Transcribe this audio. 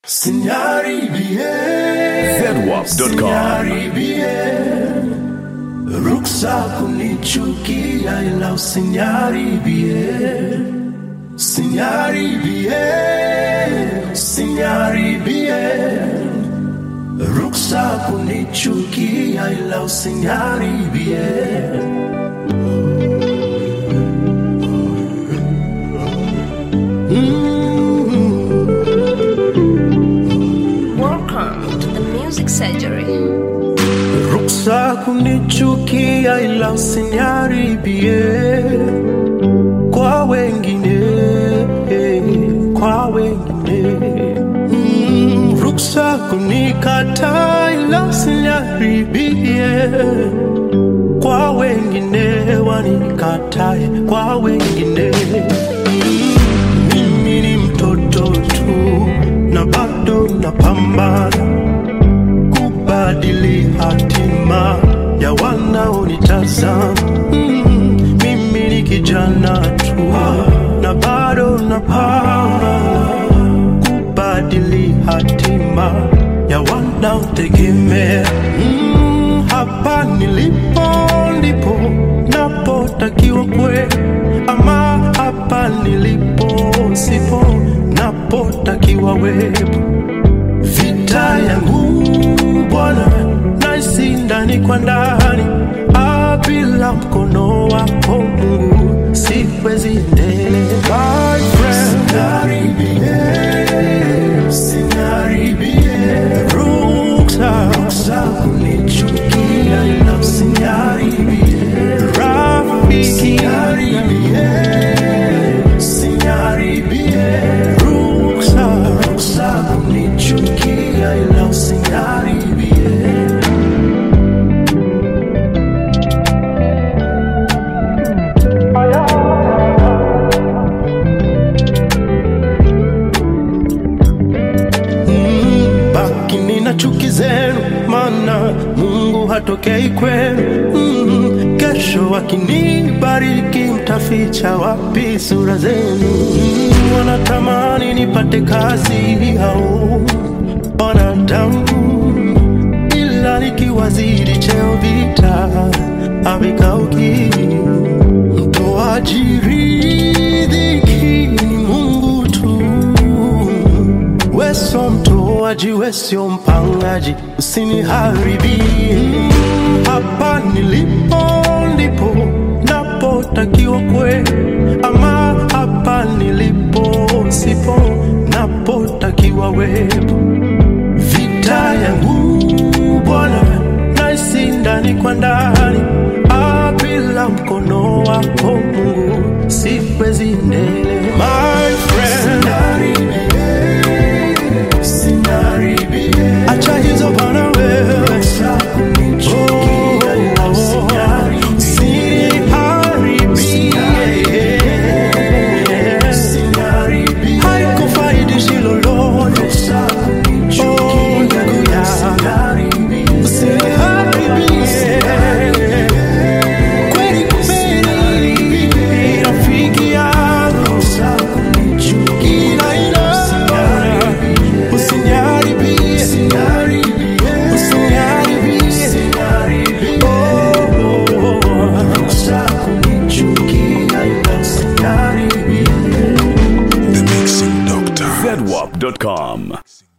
Sinaribie, Zedwap.com. Sinaribie, ruksa kunichukia ila usiniharibie. Sinaribie, Sinaribie, ruksa kunichukia ila usiniharibie. Welcome to the Music Surgery. Ruksa kunichukia ila usiniharibie kwa wengine, kwa wengine. Mm, ruksa kunikata ila usiniharibie kwa wengine, wanikatae kwa wengine. Mm, mimi ni mtoto tu na bado napambana kubadili hatima ya wanaonitazama. Mm, mimi ni kijana tu na bado napambana kubadili hatima ya wanaotegemea. Mm, hapa nilipo ndipo napotakiwa kwe, ama hapa nilipo sipo napotakiwa wepo vita yangu Bwana naisi ndani kwa ndani, Ah, bila mkono wako Mungu siwezi endelea. My friend, ruksa kunichukia ila usiniharibie. Rafiki, ruksa ruksa kunichukia ila usiniharibie. Mm, bakini na chuki zenu, maana Mungu hatokei kwenu. Mm, kesho akinibariki, mtaficha wapi sura zenu? Mm, wanatamani nipate kazi au wanadamu, ila nikiwazidi cheo vita havikauki. Mtoaji riziki ni Mungu tu weso mtoaji, wesio mpangaji, usiniharibie. Hapa nilipo ndipo napotakiwa kwe, ama hapa nilipo sipo napotakiwa wepo. Vita yangu Bwana naisi ndani kwa ndani, Ah, bila mkono wako Mungu siwezi endelea. My friend, acha hizo bana wewe Oh, usiniharibie. Haikufaidishi lolote. Oh, ndugu yangu. Usiniharibie. Kweli kweli, rafiki yangu. Ila ila, usiniharibie. Usiniharibie. Oh, oh, oh. Zedwap.com.